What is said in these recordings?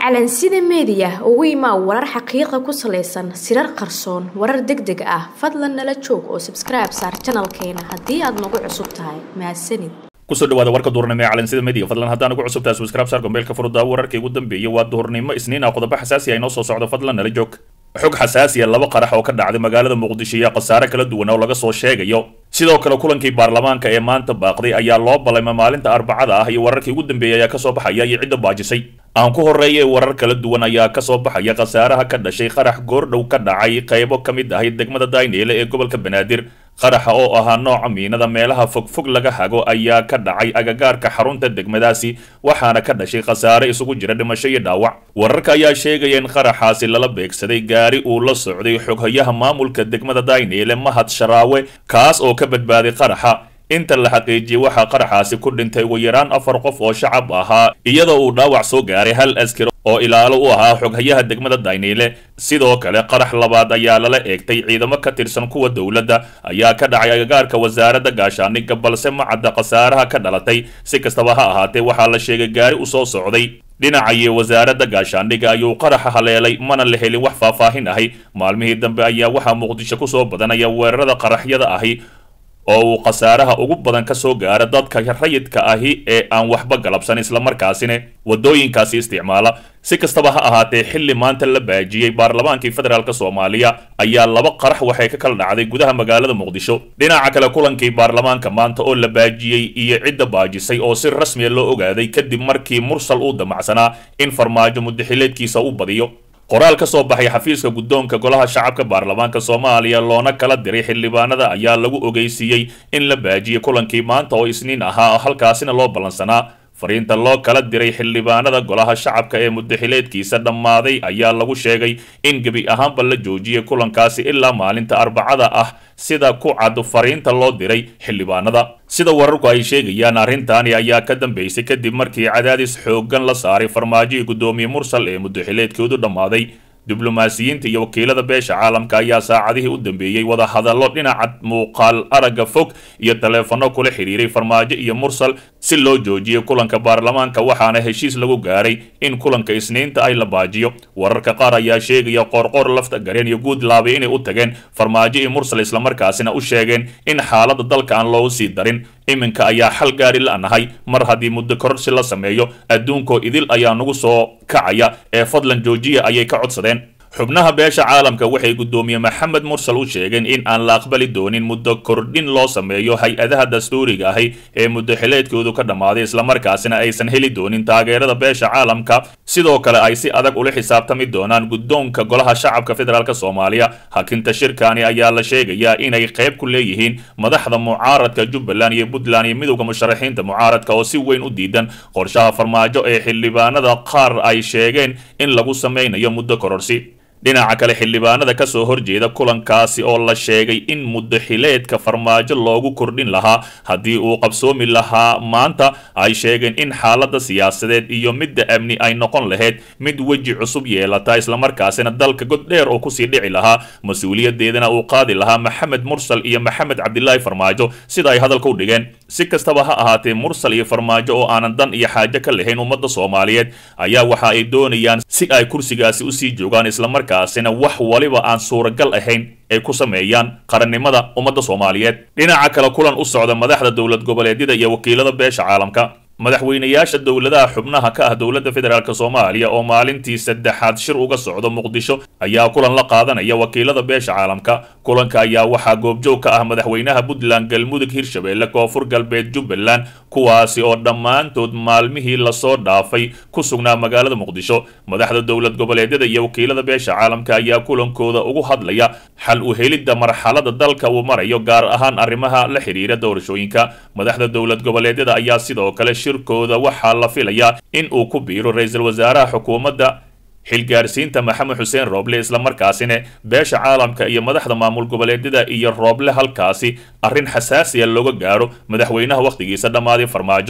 calansida meediya ugu imaa warar xaqiiqa ku salaysan sirar qarsoon warar deg deg ah fadlan nala joog oo sabskribe saar janalkeena haddii aad nagu cusub tahay mahadsanid kusoo dhawaada warka duhurnimo ee calansida media fadlan haddaan ugu cusub tahay subscribe saar gombeelka furudaawo wararkii ugu dambeeyay waa duhurnimo isniin ah qodobo xasaasi ah inoo soo socdo fadlan nala joog xog xasaasiya laba qarax oo ka dhacday magaalada muqdisho iyo khasaare kala duwan oo laga soo sheegayo sidoo kale kulankii baarlamaanka ee maanta baaqday ayaa loo ballayma maalinta arbacada ah iyo wararkii ugu dambeeyay ayaa kasoo baxaya iyo cidda baajisay aan ku horreeyay warar kala duwan ayaa kasoo baxaya khasaaraha ka dhashay qarax goordhow ka dhacay qaybo ka mid ahay degmada dayneele ee gobolka banaadir qaraxa oo ahaa nooca miinada meelaha fogfog laga hago ayaa ka dhacay agagaarka xarunta degmadaasi waxaana ka dhashay khasaare isugu jira dhimasho iyo dhaawac wararka ayaa sheegaya in qaraxaasi lala beegsaday gaari uu la socday xoghayaha maamulka degmada dayneele mahad sharaawe kaas oo ka badbaaday qaraxa inta la xaqiijiyey waxaa qaraxaasi ku dhintay ugu yaraan afar qof oo shacab ahaa iyadoo uu dhaawac soo gaaray hal askar oo ilaalo u ahaa xoghayaha degmada dayneyle sidoo kale qarax labaad ayaa lala eegtay ciidamo ka tirsan kuwa dowladda ayaa ka dhacay agagaarka wasaaradda gaashaaniga balse ma cadda khasaaraha ka dhalatay si kastaba ha ahaatee waxaa la sheegay gaari u soo socday dhinacayo wasaaradda gaashaandhiga ayuu qaraxa haleelay mana la helin wax faahfaahin ahi maalmihii dambe ayaa waxaa muqdisho kusoo badanaya weerarada qaraxyada ahi oo uu khasaaraha ugu badan ka soo gaara dadka rayidka ahi ee aan waxba galabsan islamarkaasina waddooyinkaasi isticmaala si kastaba ha ahaatee xilli maanta la baajiyey baarlamaankii federaalk soomaaliya ayaa laba qarax waxay ka kala dhacday gudaha magaalada muqdisho dhinaca kale kulankii baarlamaanka maanta oo la baajiyey iyo cidda baajisay oo si rasmiya loo ogaaday kadib markii mursal uu damacsanaa in farmaajo mudaxileedkiisa u badiyo qoraal ka soo baxay xafiiska guddoonka golaha shacabka baarlamaanka soomaaliya loona kala diray xildhibaanada ayaa lagu ogeysiiyey in la baajiyey kulankii maanta oo isniin ahaa halkaasina loo ballansanaa fariinta loo kala diray xildhibaanada golaha shacabka ee mudaxileedkiisa dhammaaday ayaa lagu sheegay in gebi ahaanba la joojiyey kulankaasi ilaa maalinta arbacada ah sida ku cad fariinta loo diray xildhibaanada sida wararku ay sheegayaan arrintaani ayaa ka dambeysay kadib markii cadaadis xooggan la saaray farmaajihii guddoomiye mursal ee mudaxileedkoodu dhammaaday diblomaasiyiinta iyo wakiilada beesha caalamka ayaa saacadihii u dambeeyey wada hadallo dhinaca muuqaal aragga fog iyo taleefanno kula xidhiiray farmaajo iyo mursal si loo joojiyey kulanka baarlamaanka waxaana heshiis lagu gaaray in kulanka isniinta ay la baajiyo wararka qaar ayaa sheegaya qoorqoor lafta gareen iyo guud laabay inay u tageen farmaajo iyo mursal islamarkaasina u sheegeen in xaaladda dalka aan loogu sii darin iminka ayaa xal gaari la-nahay mar haddii muddo kororsi la sameeyo adduunkoo idil ayaa nagu soo kacaya ee fadlan joojiya ayay ka codsadeen xubnaha beesha caalamka waxay guddoomiye maxamed mursal u sheegeen in aan la aqbali doonin muddo kordhin loo sameeyo hay-adaha dastuuriga ahi ee muddaxileedkoodu ka dhammaaday islamarkaasina aysan heli doonin taageerada beesha caalamka sidoo kale ay si adag ula xisaabtami doonaan guddoonka golaha shacabka federaalk soomaaliya hakinta shirkani ayaa la sheegayaa inay qayb ku leeyihiin madaxda mucaaradka jubbaland iyo puntland iyo midowda musharaxiinta mucaaradka oo si weyn u diidan qorshaha farmaajo ee xildhibaanada qaar ay sheegeen in lagu sameynayo muddo kororsi dhinaca kale xildhibaanada ka soo horjeeda kulankaasi oo la sheegay in mudaxileedka farmaajo loogu kordhin lahaa haddii uu qabsoomi lahaa maanta ay sheegeen in xaaladda siyaasadeed iyo midda amni ay noqon lahayd mid weji cusub yeelata islamarkaasina dalka god dheer oo kusii dhici lahaa mas-uuliyadeedana uu qaadi lahaa maxamed mursal iyo maxamed cabdilaahi farmaajo sida ay hadalka u dhigeen si kastaba ha ahaatee mursal iyo farmaajo oo aanan dan iyo xaajo ka lahayn ummadda soomaaliyeed ayaa waxa ay doonayaan si ay kursigaasi usii joogaan islamarkaasina wax waliba aan suuragal ahayn ay ku sameeyaan qarannimada ummadda soomaaliyeed dhinaca kale kulan u socda madaxda dowlad goboleedyada iyo wakiilada beesha caalamka madaxweynayaasha dowladaha xubnaha ka ah dowladda federaalk soomaaliya oo maalintii saddexaad shir uga socdo muqdisho ayaa kulan la qaadanaya wakiilada beesha caalamka kulanka ayaa waxaa goobjoog ka ah madaxweynaha puntland galmudug hirshabeelle koonfur galbeed jubbaland kuwaasi oo dhammaantood maalmihii lasoo dhaafay ku sugnaa magaalada muqdisho madaxda dowlad goboleedyada iyo wakiilada beesha caalamka ayaa kulankooda ugu hadlaya xal u helidda marxalada dalka uu marayo gaar ahaan arrimaha la xidhiira doorashooyinka madaxda dowlad goboleedyada ayaa sidoo kale shirkooda waxaa la filayaa in uu ku biiro ra-iisul wasaaraha xukuumadda xilgaarsiinta maxamed xuseen rooble islamarkaasina beesha caalamka iyo madaxda maamul goboleedyada iyo rooble halkaasi arrin xasaasiya looga gaaro madaxweynaha wakhtigiisa dhammaaday farmaajo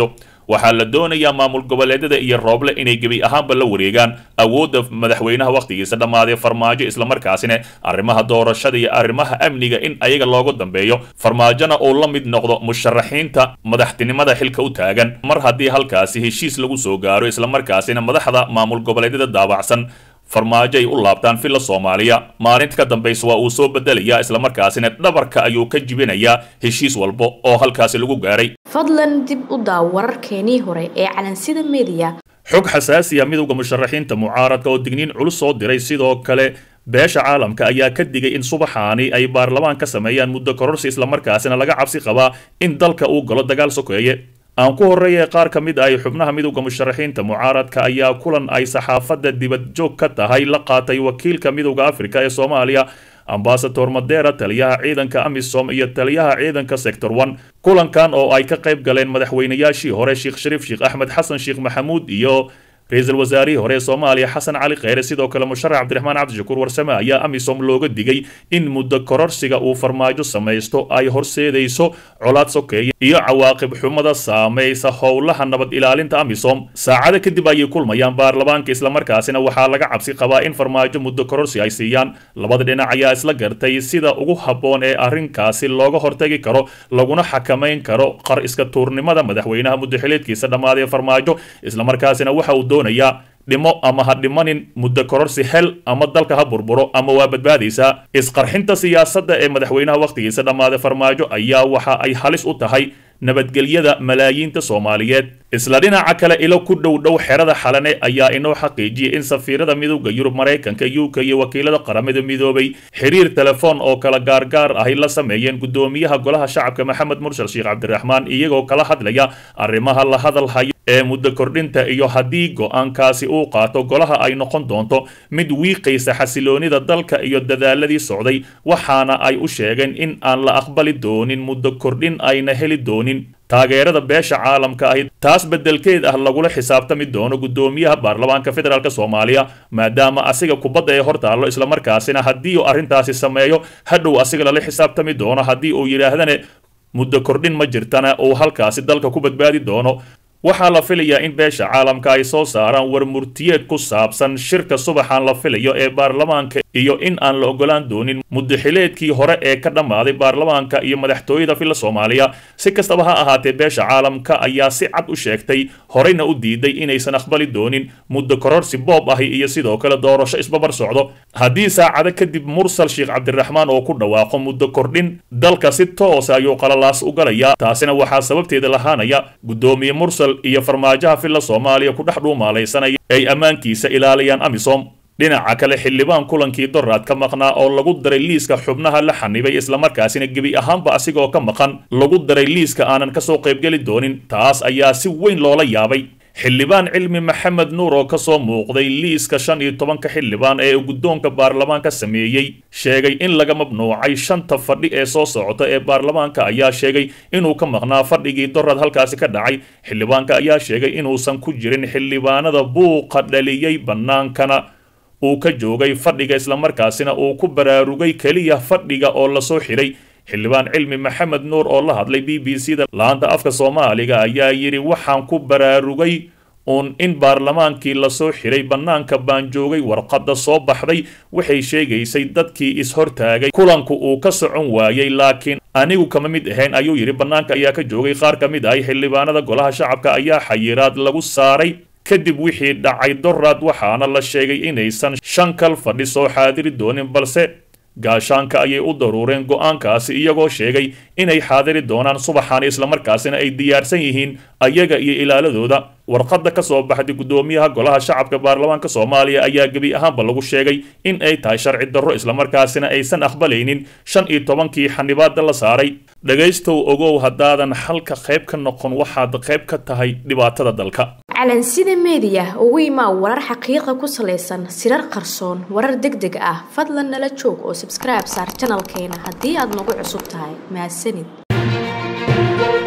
waxaa la doonayaa maamul goboleedyada iyo rooble inay gebi ahaanba la wareegaan awoodda madaxweynaha wakhtigiisa dhammaaday farmaajo islamarkaasina arrimaha doorashada iyo arrimaha amniga in ayaga loogu dambeeyo farmaajona uu la mid noqdo musharaxiinta madaxtinimada xilka u taagan mar haddii halkaasi heshiis lagu soo gaaro islamarkaasina madaxda maamul goboleedyada daabacsan farmaajo ay u laabtaan villa soomaaliya maalinta ka dambaysa waa uu soo bedelayaa islamarkaasina dhabarka ayuu ka jibinayaa heshiis walba oo halkaasi lagu gaaray fadlan dib u daaw wararkeenii hore ee calansida mediya xog xasaasiya midowda musharaxiinta mucaaradka oo digniin culus soo diray sidoo kale beesha caalamka ayaa ka digay in subaxaani ay baarlamaan ka sameeyaan muddo kororsi islamarkaasina laga cabsi qabaa in dalka uu galo dagaal sokeeye aan ku horreeyay qaar ka mid ah xubnaha midowda musharaxiinta mucaaradka ayaa kulan ay saxaafadda dibadjoog ka tahay la qaatay wakiilka midowda afrika ee soomaaliya ambasador madera taliyaha ciidanka amisom iyo taliyaha ciidanka sector one kulankan oo ay ka qayb galeen madaxweynayaashii hore sheekh shariif sheekh axmed xasan sheekh maxamuud iyo ra-iisul wasaarihii hore ee soomaaliya xasan cali kheyre sidoo kale musharax cabdiraxmaan cabdishakuur warsame ayaa amisom looga digay in muddo kororsiga uu farmaajo samaysto ay horseedayso colaad sokeeye iyo cawaaqib xumada saamaysa howlaha nabad ilaalinta amisom saacada kadib ayay kulmayaan baarlamaanka islamarkaasina waxaa laga cabsi qabaa in farmaajo muddo kororsi ay siiyaan labada dhinac ayaa isla gartay sida ugu habboon ee arrinkaasi looga hortagi karo laguna xakamayn karo qar iska tuurnimada madaxweynaha muddoxileedkiisa dhammaaday farmaajo islamarkaasina waxa uu doonayaa dhimo ama ha dhimanin muddo kororsi hel ama dalka ha burburo ama waa badbaadaysaa isqarxinta siyaasadda ee madaxweynaha wakhtigiisa dhammaaday farmaajo ayaa waxa ay halis u tahay nabadgelyada malaayiinta soomaaliyeed isla dhinaca kale ilo ku dhow dhow xerada xalane ayaa inoo xaqiijiyay in safiirada midowda yurub maraykanka u k iyo wakiilada qaramada midoobay xiriir telefoon oo kala gaargaar ahy la sameeyeen guddoomiyaha golaha shacabka maxamed murshal sheekh cabdiraxmaan iyagoo kala hadlaya arrimaha la hadalhayo ee muddo kordhinta iyo haddii go-aankaasi uu qaato golaha ay noqon doonto mid wiiqaysa xasiloonida dalka iyo dadaaladii socday waxaana ay u sheegeen in aan la aqbali doonin muddo kordhin ayna heli doonin taageerada beesha caalamka ahi taas beddelkeed ah lagula xisaabtami doono guddoomiyaha baarlamaanka federaalk soomaaliya maadaama asiga kubadda ee hor taallo islamarkaasina haddii uu arrintaasi sameeyo hadhow asiga lala xisaabtami doono haddii uu yidhaahdane muddo kordhin ma jirtana uu halkaasi dalka ku badbaadi doono waxaa la filayaa in beesha caalamka ay soo saaraan war murtiyeed ku saabsan shirka subaxan la filayo ee baarlamaanka iyo in aan la ogolaan doonin muddaxileedkii hore ee ka dhammaaday baarlamaanka iyo madaxtooyada filla soomaaliya si kastaba ha ahaatee beesha caalamka ayaa si cad u sheegtay horeyna u diiday inaysan aqbali doonin muddo kororsi boob ahi iyo sidoo kale doorasho isbabar socdo haddii saacado kadib mursal sheekh cabdiraxmaan oo ku dhawaaqo muddo kordhin dalka si toosa ayuu qalalaas u galayaa taasina waxaa sababteeda lahaanaya guddoomiye mursal iyo farmaajaha filla soomaaliya ku dhex dhuumaalaysanaya ay ammaankiisa ilaaliyaan amisom dhinaca kale xildhibaan kulankii doraad ka maqnaa oo lagu daray liiska xubnaha la xanibay islamarkaasina gebi ahaanba asigoo ka maqan lagu daray liiska aanan kasoo qaybgeli doonin taas ayaa si weyn loola yaabay xildhibaan cilmi maxamed nuur oo kasoo muuqday liiska shan iyo tobanka xildhibaan ee guddoonka baarlamaanka sameeyey sheegay in laga mamnuucay shanta fadhi ee soo socota ee baarlamaanka ayaa sheegay inuu ka maqnaa fadhigii dorad halkaasi ka dhacay xildhibaanka ayaa sheegay inuusan ku jirin xildhibaanada buuqa dhaliyey bannaankana uu ka joogay fadhiga islamarkaasina uu ku baraarugay keliya fadhiga oo lasoo xiray xildhibaan cilmi maxamed nuur oo la hadlay b b c da laanta afka soomaaliga ayaa yidhi waxaan ku baraarugay uun in baarlamaankii lasoo xiray bannaanka baan joogay warqadda soo baxday waxay sheegaysay dadkii is-hortaagay kulanku uu ka socon waayey laakiin anigu kama mid ahayn ayuu yidhi bannaanka ayaa ka joogay qaar ka mid ahay xildhibaanada golaha shacabka ayaa xayiraad lagu saaray kadib wixii dhacay doraad waxaana la sheegay inaysan shan kal fadhi soo xaadiri doonin balse gaashaanka ayay u daruureen go-aankaasi iyagoo sheegay inay xaadiri doonaan subaxaani islamarkaasina ay diyaarsan yihiin ayaga iyo ilaaladooda warqadda ka soo baxday guddoomiyaha golaha shacabka baarlamaanka soomaaliya ayaa gebi ahaanba lagu sheegay in ay tahay sharci darro islamarkaasina aysan aqbalaynin shan iyo tobankii xanibaada la saaray dhegaystow ogow haddaadan xalka qayb ka noqon waxaad qayb ka tahay dhibaatada dalka calansida meediya ugu imaa warar xaqiiqa ku salaysan sirar qarsoon warar deg deg ah fadlan nala joog oo sabskribe saar janalkeena haddii aad nagu cusub tahay mahadsanid